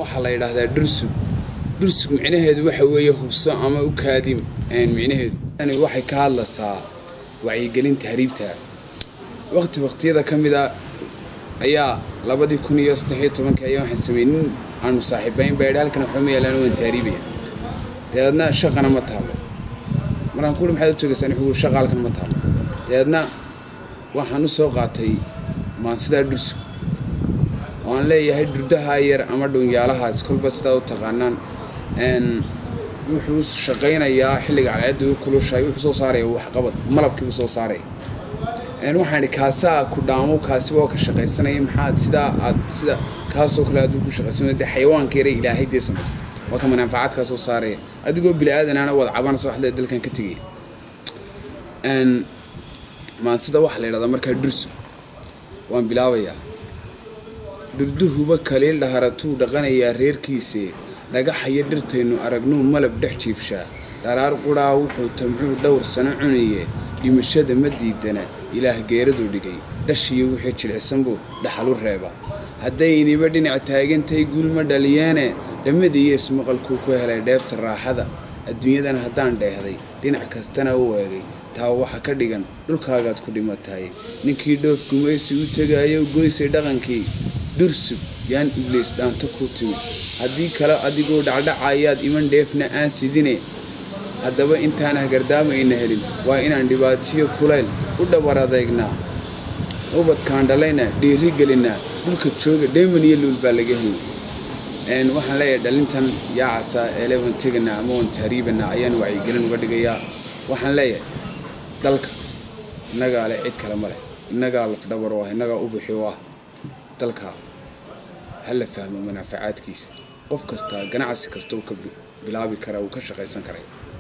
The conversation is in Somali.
waxaa la yidhaahdaa dhursug dhursug micnaheedu waxa weeye hubso ama u kaadim micnaheedu tani waxay ka hadlaysaa wacyigelinta hariibta waqti waqtiyada ka mid a ayaa labadii kun iyo saddexiyo tobankii ayaa waxaan sameeyey nin aanu saaxiibayn baa yidhi halkan waxba ma yaalaan waan taariibaya dabeedna shaqana ma taalo markaan kuuri maxaad u tegaysaan wuxuu shaqa halkan ma taalo dabeedna waxaan u soo qaatay maansidaa dhursug oo aan leeyahay durdaha yar ama dhunyaalahaas kolba sidaa u taqaanaan wuxuu shaqaynayaa xilliga cadceedda u kulushahay wuxuu soo saaraya waxqabad malabkiibu soo saaraya waxaan idhi kaasaa ku dhaamo kaasi waa ka shaqaysanaya maxaad sidaa aad sida kaasoo kale aad ku shaqaysan dee xayawaanka yare ilaahay dee samaysta waa ka manaafacaadkaa soo saaraya adigoo bili aadanana wad cabanaysa wax lee dalkan ka tegaya maansida waxaa la yidhahdaa markaa dhursu waan bilaabayaa dhurduhuba kaliil dhaharatuu dhaqanayaa reerkiise dhagaxayo dhirtaynu aragnuu malab dhex jiifshaa dharaar qudhaa wuxuu tamcuu dhowr sano cunaye dhimashada ma diidana ilaah geeraduu dhigay dhashiyo wixii jilcisan buu dhaxalu reebaa haddayniba dhinac taagantay guul ma dhaliyeene dhammadiiyo ismaqalkuu ku helay dheefta raaxada adduunyadan haddaan dheehday dhinac kastana u eegay taa waxa ka dhigan dhulkaagaad ku dhimatahay ninkii dhoof gumaysi u tegaayo goysay dhaqankii dhursub yaan ibliis dhaanto ku timid haddii kale adigoo dhacdhacayaad iman dheefna aan sidine haddaba intaan hagardaamaayna helin waa inaan dhibaatiyo kulayl u dhabar adeegnaa ubadkaan dhalayna dhiiri gelinnaa dhulka jooga dheeman iyo luul baa laga helin waxaan leeyahay dhalintan yaacasaa eele waan teganaa ama waan tahriibanaa ayaan wacyigelin uga dhigayaa waxaan leeyahay dalka innagaa leh cid kale ma leh innagaa lafdhabar oo ah innagaa ubixi oo ah dalka ha la fahmo manaafacaadkiisa qof kastaa ganacsi kasta uu ka bilaabi karaa uu ka shaqaysan karaya